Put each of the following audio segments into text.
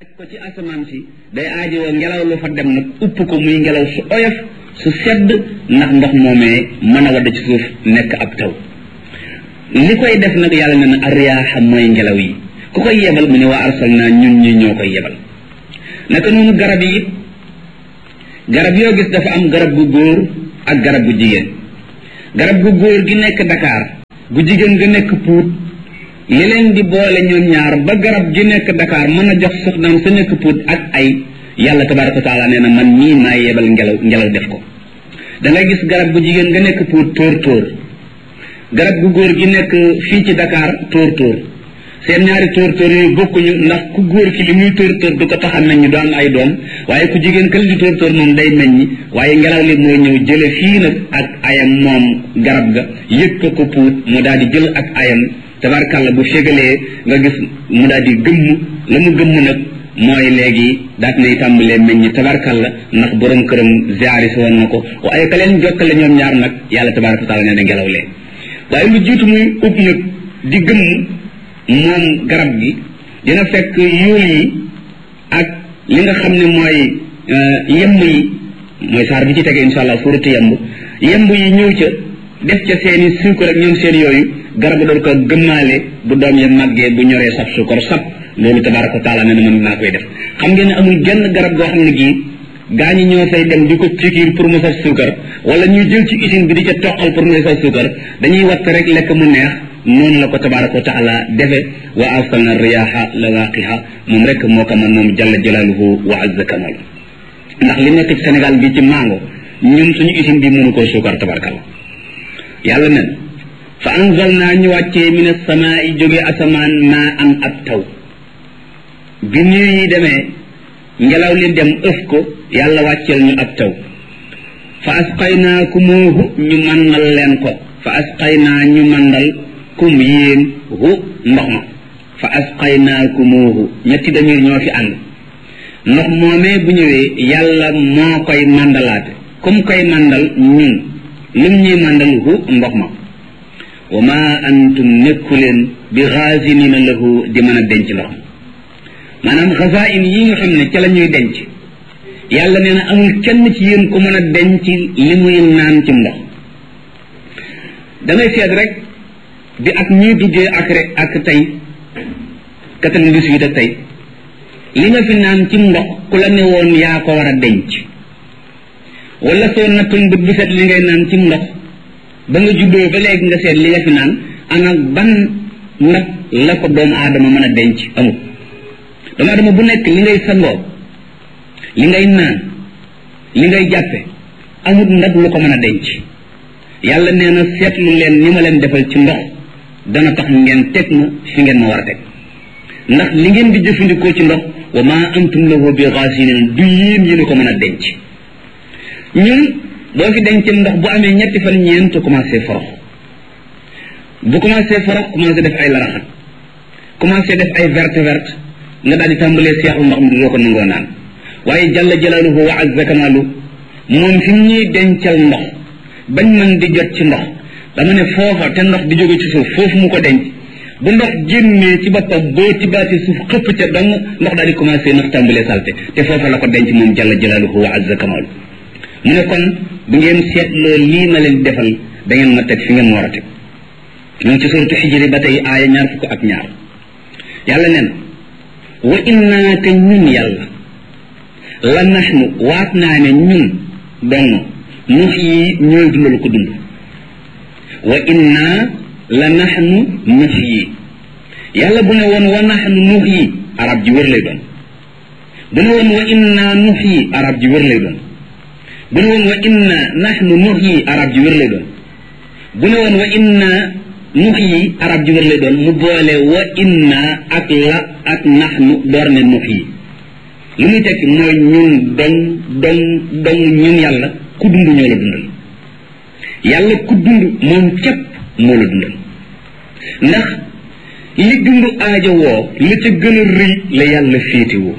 ko ci asamaan si day aajowoo ngelaw lu fa dem nag upp ko muy ngelaw su oyof su sedd ndax ndox moomee mën a wadd ci suuf nekk ab taw li koy def nag yàlla ne na arriyaaxa mooy ngelaw yi ku koy yebal mu ne waa arsalna ñun ñi ñoo koy yebal naka noonu garab yi it garab yoo gis dafa am garab gu góor ak garab gu jigéen garab gu góor gi nekk Dakar gu jigéen ga nekk Pout li leen di boole ñoom ñaar ba garab gi nekk Dakar mën a jox soxnaam sa nekk Pout ak ay yàlla tabaraka wa taala nee na man mii maa yebal ngelaw ngelaw def ko da ngay gis garab gu jigéen nga nekk Pout tóor tóor garab gu góor gi nekk fii ci Dakar tóor tóor seen ñaari tóor tóor yooyu bokkuñu ndax ku góor ki li muy tóor tóor du ko tax a meññ du am ay doom waaye ku jigéen kële di tóor tóor moom day meññ waaye ngelaw li mooy ñëw jële fii nag ak ayam moom garab ga yëg ko ko puut mu daal di jël ak ayam tabarkàlla bu fégalee nga gis mu daal di gëmm la mu gëmm nag mooy léegi daat nay tàmbalee meññ tabarkàlla ndax borom këram ziaris woon na ko waaye ka leen jokkale ñoom ñaar nag yàlla tabaraka wa taala nee na ngelaw lee waaye lu jiitu muy ub nag di gëmm moom garab gi dina fekk yuul yi ak li nga xam ne mooy yemb yi mooy saar bi ci tege insha allah suuratu yemb yemb yi ñëw ca def ca seeni suukar ak ñoom seen yooyu garab doon ko gëmmaale bu doom ya màggee bu ñoree sab suukar sab loolu tabaraka wa taala nee na mën naa koy def xam ngeen ne amul genn garab goo xam ne gii gaa ñi ñoo fay dem di ko pikiir pour mu saf suukar wala ñuy jël ci usine bi di ca toqal pour mu saf suukar dañuy watt rek lekk mu neex noonu la ko tabaraka wa taala defe wa arsalna riyaha lawaqiha moom rek moo ko man moom jalla jalaaluhu wa azza kamal ndax li nekk ci Sénégal bi ci mango ñun suñu usine bi mënu koo suukar tabarakalla yàlla nen fa anzalna ñu wàccee min as-samaa'i jóge asamaan maa am ab taw bi niir yi demee ngelaw li dem ëf ko yàlla wàcceel ñu ab taw fa asqaynaakumoohu ñu màndal leen ko fa asqaynaa ñu màndal kum yéen hu ndox ma fa asqaynaakumoohu ñetti damir ñoo fi ànd ndox moomee bu ñëwee yàlla moo koy màndalaate kum koy màndal ñun lum ñuy màndal hu ndox ma wa ma antum nekku leen bi xaasinina lahu di mën a denc ndox maanaam xasain yi nga xam ne ca la ñuy denc yàlla nee na amul kenn ci yéen ku mën a denc li muy naan ci ndox dangay seet rek bi ak ñuy duggee ak rek ak tey quatre-vingt-dix-huit ak tey li nga fi naan ci ndox ku la ne woon yaa ko war a denc wala soo nattoon bët bu set li ngay naan ci ndox ba nga juddoo ba léegi nga seet li nga fi naan ana ban ndab la ko doomu aadama mën a denc amul doomu aadama bu nekk li ngay sangoo li ngay naan li ngay jàppe amul ndab lu ko mën a denc yàlla nee na seetlu leen ni ma leen defal ci ndox dana tax ngeen teg ma fi ngeen ma war a teg ndax li ngeen di jëfandikoo ci ndox wa ma antum lahu bi xaasinin du yéen yéen a ko mën a denc ñun boo fi denc ndox bu amee ñetti fan ñeent commencé forox bu commencé forox commencé def ay laraxat commencé def ay verte verte nga daal di tàmbalee seexlu ndox mi doo ko nangoo naan waaye jalla jalaaluhu wa azza kamaalu moom fi ñuy dencal ndox bañ mën di jot ci ndox dama ne foofa te ndox di jóge ci suuf foofu mu ko denc bu ndox génnee ci boppam boo tibaati suuf xëpp ca dong ndox daal di commencé ndox tàmbalee salte te foofa la ko denc moom jalla jalaaluhu wa azza kamaalu mu ne kon bu ngeen seetloo lii ma leen defal da ngeen ma teg fi ngeen ma war a teg ñu ngi ci suratu xijri ba tey aaya ñaar fukk ak ñaar yàlla nee na wa innaa te ñun yàlla la naxnu waat naa ne ñun dong nux yi ñooy dundal ko dund wa innaa la naxnu nux yi yàlla bu ne woon wa naxnu nux yi arab ji wër lay doon bu ne woon wa innaa nux yi arab ji wër lay doon bu ne woon wa inna naxnu nux yi arab ji wër lay doon bu ne woon wa inna nux yi arab ji wër lay doon mu boole wa inna ak la ak naxnu door ne nux yi lu muy tekki mooy ñun dong dong dong ñun yàlla ku dund ñoo la dundal yàlla ku dund moom képp moo la dundal ndax li dund aajo woo la ca gën a rëy la yàlla féete woo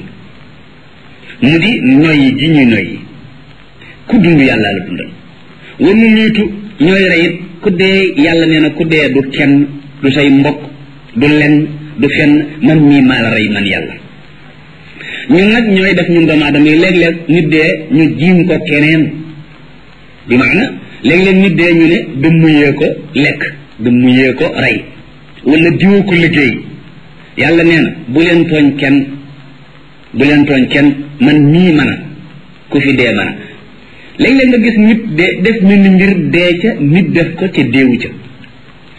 mu di noyyi ji ñuy noyyi ku dund yàlla la dundal war nu niitu ñooy reyit ku dee yàlla nee na ku dee du kenn du say mbokk du lenn du fenn man mii maa la rey man yàlla ñun nag ñooy def ñun doomu aadama yi léeg-léeg nit dee ñu jiim ko keneen bi maana léeg-léeg nit dee ñu ne da muyee ko lekk da muyee ko rey wala diwoo ko liggéey yàlla nee na bu leen tooñ kenn bu leen tooñ kenn man mii mën a ku fi dee mën a léeg-léeg nga gis nit de def mel ni mbir dee ca nit def ko ca déewu ca